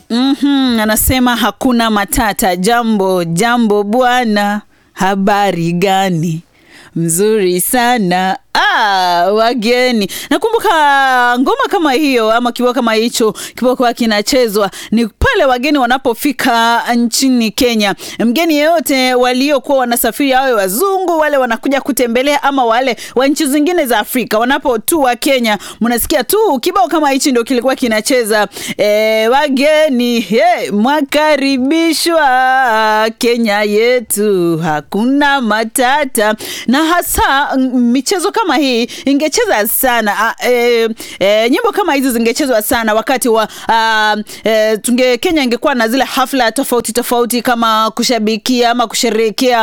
Mhm, anasema hakuna matata. Jambo jambo bwana, habari gani? Mzuri sana. Ah, wageni. Nakumbuka ngoma kama hiyo ama kibao kama hicho kipokuwa kinachezwa ni pale wageni wanapofika nchini Kenya. Mgeni yeyote waliokuwa wanasafiri, awe wazungu wale wanakuja kutembelea ama wale wa nchi zingine za Afrika wanapotua Kenya, mnasikia tu kibao kama hichi ndio kilikuwa kinacheza. E, wageni hey, mwakaribishwa Kenya yetu, hakuna matata. Na hasa mm, michezo kama hii ingecheza sana ah, e, e, nyimbo kama hizi zingechezwa sana wakati wa ah, e, tunge Kenya ingekuwa na zile hafla tofauti tofauti kama kushabikia ama kusherehekea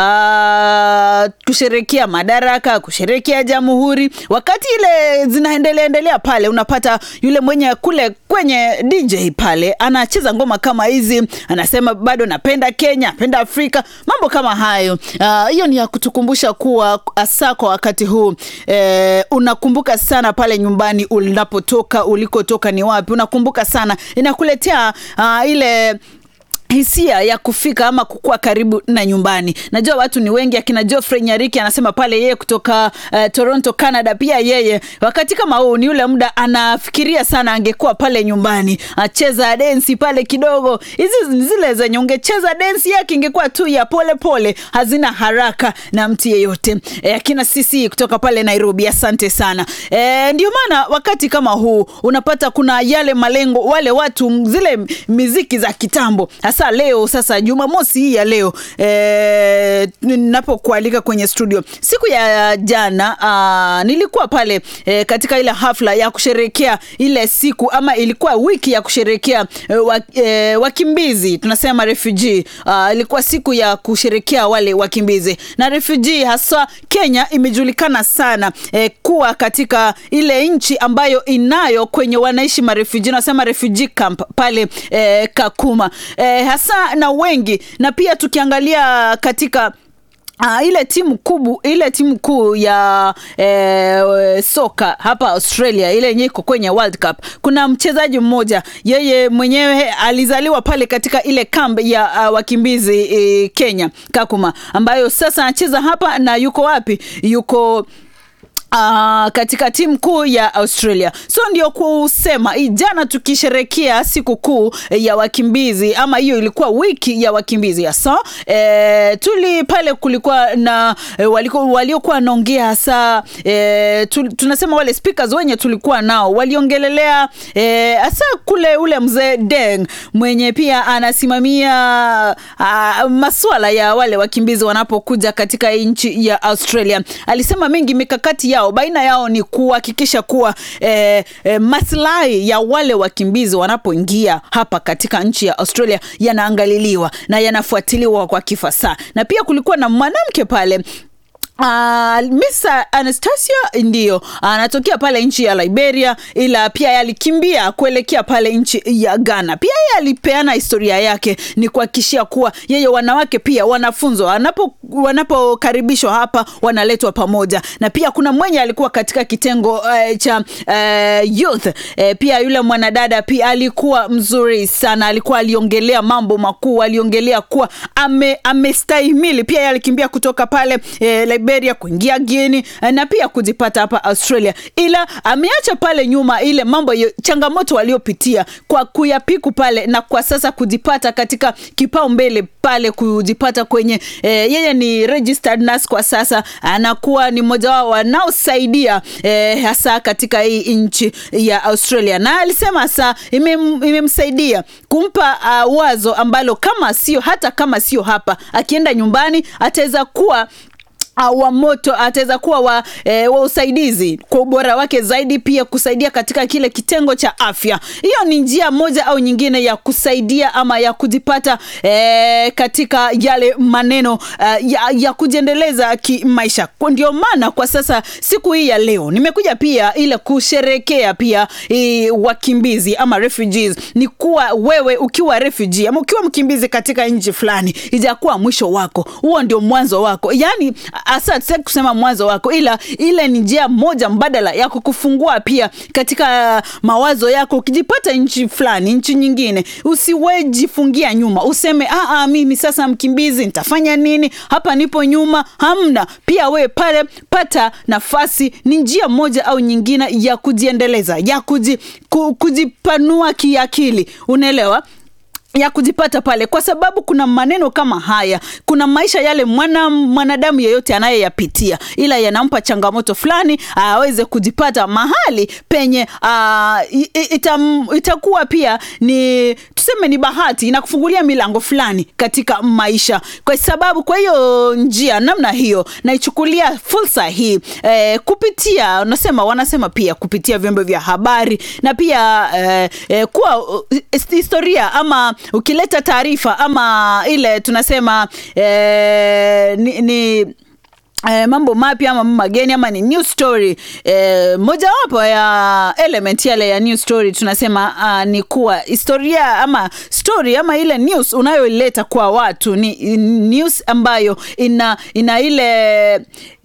ah, kusherehekea madaraka, kusherehekea jamhuri. Wakati ile zinaendelea endelea pale, unapata yule mwenye kule kwenye DJ pale anacheza ngoma kama hizi, anasema bado napenda Kenya, napenda Afrika, mambo kama hayo. Ah, Hiyo ni ya kutukumbusha kuwa hasa kwa wakati huu eh, unakumbuka sana pale nyumbani unapotoka, ulikotoka ni wapi, unakumbuka sana, inakuletea ah, ile hisia ya kufika ama kukua karibu na nyumbani. Najua watu ni wengi, akina Geoffrey Nyariki anasema pale yeye kutoka uh, Toronto, Canada. Pia yeye wakati kama huu ni ule muda anafikiria sana angekuwa pale nyumbani acheza densi pale kidogo. Hizi ni zile zenye ungecheza densi yake ingekuwa tu ya pole pole, hazina haraka na mtu yeyote. E, akina sisi kutoka pale Nairobi, asante sana. E, ndio maana wakati kama huu unapata kuna yale malengo, wale watu zile miziki za kitambo hasa leo sasa Jumamosi hii ya leo e, ninapokualika kwenye studio siku ya jana a, nilikuwa pale e, katika ile hafla ya kusherekea ile siku ama ilikuwa wiki ya kusherekea e, wa, e, wakimbizi tunasema refugee. A, ilikuwa siku ya kusherekea wale wakimbizi na refugee, hasa Kenya imejulikana sana e, kuwa katika ile nchi ambayo inayo kwenye wanaishi marefugee, nasema refugee camp pale e, Kakuma e, hasa na wengi na pia tukiangalia katika Uh, ile timu kubu ile timu kuu ya eh, soka hapa Australia ile yenye iko kwenye World Cup, kuna mchezaji mmoja yeye mwenyewe alizaliwa pale katika ile kambi ya uh, wakimbizi eh, Kenya Kakuma, ambayo sasa anacheza hapa na yuko wapi? Yuko Uh, katika timu kuu ya Australia. So ndio kusema jana tukisherekea siku kuu ya wakimbizi ama hiyo ilikuwa wiki ya wakimbizi hasa e, tuli pale kulikuwa na e, walikuwa waliokuwa wanaongea hasa e, tu, tunasema wale speakers wenye tulikuwa nao waliongelelea e, hasa kule ule mzee Deng mwenye pia anasimamia a, masuala ya wale wakimbizi wanapokuja katika nchi ya Australia. Alisema mengi mikakati yao baina yao ni kuhakikisha kuwa eh, eh, maslahi ya wale wakimbizi wanapoingia hapa katika nchi ya Australia yanaangaliliwa na yanafuatiliwa kwa kifasaha, na pia kulikuwa na mwanamke pale Uh, Miss Anastasia ndio anatokea uh, pale nchi ya Liberia, ila pia alikimbia kuelekea pale nchi ya Ghana. Pia yeye alipeana historia yake, ni kuhakikishia kuwa yeye wanawake pia wanafunzwa wanapo wanapokaribishwa hapa wanaletwa pamoja, na pia kuna mwenye alikuwa katika kitengo uh, cha uh, youth uh, pia yule mwanadada pia alikuwa mzuri sana, alikuwa aliongelea mambo makuu, aliongelea kuwa ame amestahimili. Pia yeye alikimbia kutoka pale uh, Liberia kuingia Guinea na pia kujipata hapa Australia, ila ameacha pale nyuma ile mambo yo, changamoto waliopitia kwa kuyapiku pale na kwa sasa kujipata katika kipao mbele pale kujipata kwenye eh, yeye ni registered nurse kwa sasa, anakuwa ni mmoja wao wanaosaidia eh, hasa katika hii nchi ya Australia, na alisema hasa imemsaidia ime kumpa uh, wazo ambalo kama sio hata kama sio hapa, akienda nyumbani ataweza kuwa wa moto ataweza kuwa wa, e, wa usaidizi kwa ubora wake zaidi, pia kusaidia katika kile kitengo cha afya. Hiyo ni njia moja au nyingine ya kusaidia ama ya kujipata e, katika yale maneno uh, ya, ya kujiendeleza kimaisha. Ndio maana kwa sasa siku hii ya leo nimekuja pia ile kusherekea pia e, wakimbizi ama refugees. Ni kuwa wewe ukiwa refugee ama ukiwa mkimbizi katika nchi fulani, ijakuwa mwisho wako, huo ndio mwanzo wako, yani hasa sitaki kusema mwanzo wako, ila ile ni njia moja mbadala ya kukufungua pia katika mawazo yako. Ukijipata nchi fulani, nchi nyingine, usiwejifungia nyuma, useme ah, ah, mimi sasa mkimbizi nitafanya nini? Hapa nipo nyuma. Hamna, pia we pale pata nafasi. Ni njia moja au nyingine ya kujiendeleza, ya kuji, ku, kujipanua kiakili, unaelewa ya kujipata pale, kwa sababu kuna maneno kama haya, kuna maisha yale mwana mwanadamu yeyote anayeyapitia, ila yanampa changamoto fulani aweze kujipata mahali penye aa, ita, itakuwa pia ni tuseme ni bahati, inakufungulia milango fulani katika maisha, kwa sababu kwa hiyo njia namna hiyo naichukulia fursa hii eh, kupitia unasema wanasema pia kupitia vyombo vya habari na pia eh, eh, kuwa uh, historia ama ukileta taarifa ama ile tunasema eh, ni, ni Eh, mambo mapya ama mageni ama ni new story eh, mojawapo ya element yale ya new story tunasema uh, ni kuwa historia ama story ama ile news unayoileta kwa watu ni news ambayo ina ina ile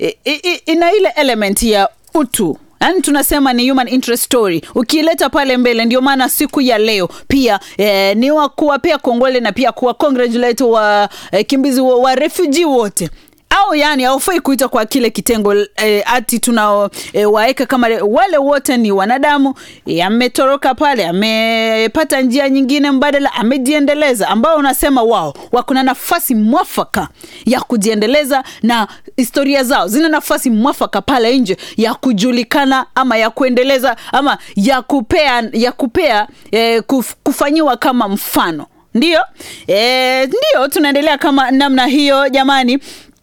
ina ile element ya utu yani tunasema ni human interest story ukiileta pale mbele ndio maana siku ya leo pia eh, ni wa kuwapea kongole na pia kuwa congratulate wa eh, kimbizi wa, wa refugee wote au yani haufai kuita kwa kile kitengo e, ati tunao e, waeka kama wale wote ni wanadamu ametoroka pale amepata njia nyingine mbadala amejiendeleza ambao unasema wao wakuna nafasi mwafaka ya kujiendeleza na historia zao zina nafasi mwafaka pale nje ya kujulikana ama ya kuendeleza ama ya kupea ya kupea e, kuf, kufanyiwa kama mfano ndio e, ndio tunaendelea kama namna hiyo jamani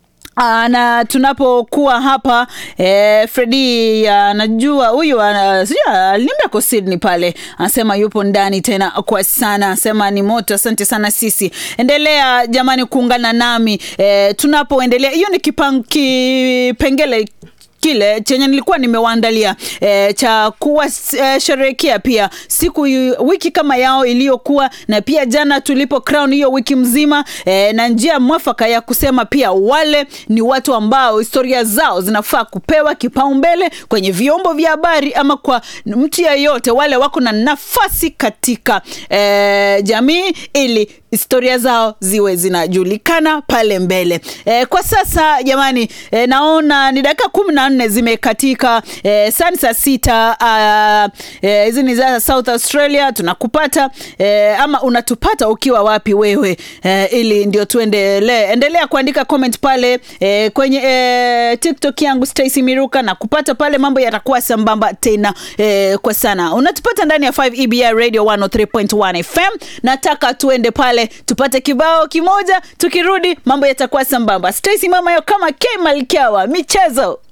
Aa, na tunapokuwa hapa eh, Fredi anajua huyu aliniambia ko Sydney pale, anasema yupo ndani tena kwa sana, anasema ni moto. Asante sana sisi, endelea jamani kuungana nami eh, tunapoendelea. Hiyo ni kipang, kipengele kile chenye nilikuwa nimewaandalia e, cha kuwasherehekea e, pia siku wiki kama yao iliyokuwa na pia jana tulipo crown hiyo wiki mzima e, na njia mwafaka ya kusema pia wale ni watu ambao historia zao zinafaa kupewa kipaumbele kwenye vyombo vya habari ama kwa mtu yeyote, wale wako na nafasi katika e, jamii ili historia zao ziwe zinajulikana pale mbele. E, kwa sasa jamani, e, naona ni dakika kumi na nne zimekatika e, sani saa sita hizi e, ni za South Australia tunakupata e, ama unatupata ukiwa wapi wewe e, ili ndio tuendelee. Endelea kuandika comment pale e, kwenye e, TikTok yangu Stacy Miruka na kupata pale, mambo yatakuwa sambamba tena e, kwa sana. Unatupata ndani ya 5 EBI Radio 103.1 FM. Nataka tuende pale tupate kibao kimoja, tukirudi mambo yatakuwa sambamba. Stacy mama yo kama K Malkiawa michezo